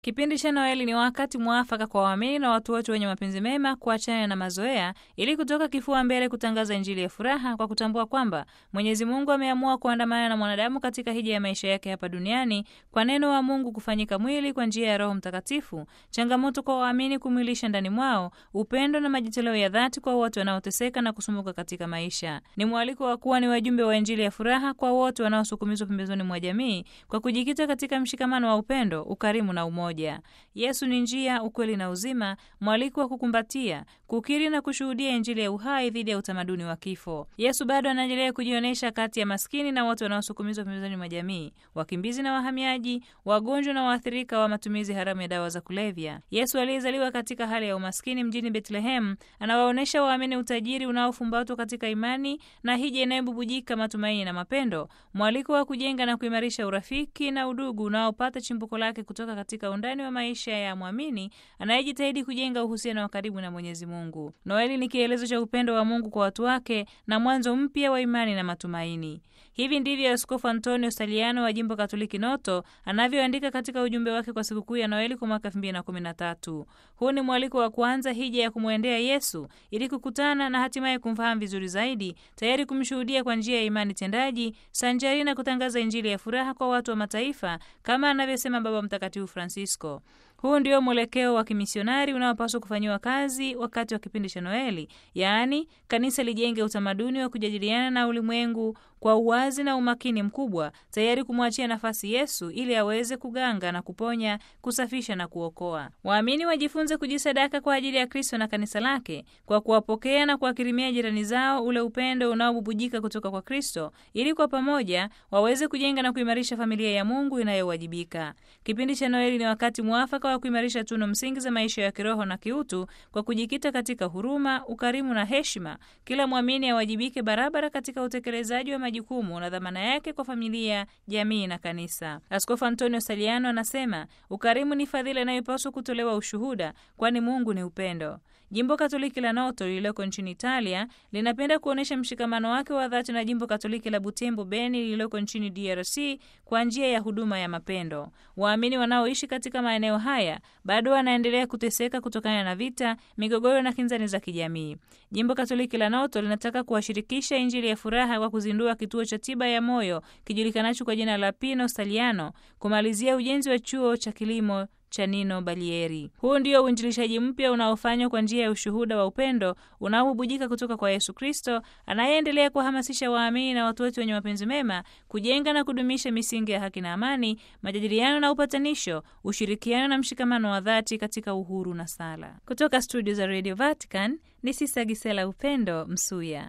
Kipindi cha Noeli ni wakati mwafaka kwa waamini na watu wote wenye mapenzi mema kuachana na mazoea ili kutoka kifua mbele kutangaza Injili ya furaha kwa kutambua kwamba Mwenyezi Mungu ameamua kuandamana na mwanadamu katika hija ya maisha yake hapa duniani kwa neno wa Mungu kufanyika mwili kwa njia ya Roho Mtakatifu. Changamoto kwa waamini kumwilisha ndani mwao upendo na majitoleo ya dhati kwa wote wanaoteseka na kusumbuka katika maisha. Ni mwaliko wa kuwa ni wajumbe wa Injili ya furaha kwa wote wanaosukumizwa pembezoni mwa jamii kwa kujikita katika mshikamano wa upendo, ukarimu na umoja. Yesu ni njia, ukweli na uzima, mwaliko wa kukumbatia, kukiri na kushuhudia Injili ya uhai dhidi ya utamaduni wa kifo. Yesu bado anaendelea kujionyesha kati ya maskini na wote wanaosukumizwa pembezoni mwa jamii, wakimbizi na wahamiaji, wagonjwa na waathirika wa matumizi haramu ya dawa za kulevya. Yesu aliyezaliwa katika hali ya umaskini mjini Bethlehemu anawaonyesha waamini utajiri unaofumbatwa katika imani na hija inayobubujika matumaini na mapendo, mwaliko wa kujenga na kuimarisha urafiki na udugu unaopata chimbuko lake kutoka katika undani wa maisha ya mwamini anayejitahidi kujenga uhusiano wa karibu na Mwenyezi Mungu. Noeli ni kielezo cha upendo wa Mungu kwa watu wake na mwanzo mpya wa imani na matumaini. Hivi ndivyo Askofu Antonio Staliano wa jimbo Katoliki Noto anavyoandika katika ujumbe wake kwa sikukuu ya Noeli kwa mwaka 2013. Huu ni mwaliko wa kuanza hija ya kumwendea Yesu ili kukutana na hatimaye kumfahamu vizuri zaidi, tayari kumshuhudia kwa njia ya imani tendaji, sanjari na kutangaza Injili ya furaha kwa watu wa mataifa kama anavyosema Baba Mtakatifu Francisco. Huu ndio mwelekeo wa kimisionari unaopaswa kufanyiwa kazi wakati wa kipindi cha Noeli, yaani kanisa lijenge utamaduni wa kujadiliana na ulimwengu kwa uwazi na umakini mkubwa, tayari kumwachia nafasi Yesu ili aweze kuganga na kuponya, kusafisha na kuokoa. Waamini wajifunze kujisadaka kwa ajili ya Kristo na kanisa lake kwa kuwapokea na kuwakirimia jirani zao ule upendo unaobubujika kutoka kwa Kristo, ili kwa pamoja waweze kujenga na kuimarisha familia ya Mungu inayowajibika. Kipindi cha Noeli ni wakati mwafaka wa kuimarisha tunu msingi za maisha ya kiroho na kiutu kwa kujikita katika huruma, ukarimu na heshima. Kila mwamini awajibike barabara katika utekelezaji wa majukumu na dhamana yake kwa familia, jamii na kanisa. Askofu Antonio Saliano anasema ukarimu ni fadhila inayopaswa kutolewa ushuhuda, kwani Mungu ni upendo. Jimbo Katoliki la Noto lililoko nchini Italia linapenda kuonyesha mshikamano wake wa dhati na jimbo Katoliki la Butembo Beni lililoko nchini DRC kwa njia ya huduma ya mapendo. Waamini wanaoishi katika maeneo haya bado wanaendelea kuteseka kutokana na vita, migogoro na kinzani za kijamii. Jimbo Katoliki la Noto linataka kuwashirikisha Injili ya furaha kwa kuzindua kituo cha tiba ya moyo kijulikanacho kwa jina la Pino Staliano, kumalizia ujenzi wa chuo cha kilimo cha Nino Balieri. Huu ndio uinjilishaji mpya unaofanywa kwa njia ya ushuhuda wa upendo unaobubujika kutoka kwa Yesu Kristo, anayeendelea kuwahamasisha waamini na watu wote wenye mapenzi mema kujenga na kudumisha misingi ya haki na amani, majadiliano na upatanisho, ushirikiano na mshikamano wa dhati katika uhuru na sala. Kutoka studio za Radio Vatican ni Sisa Gisela Upendo Msuya.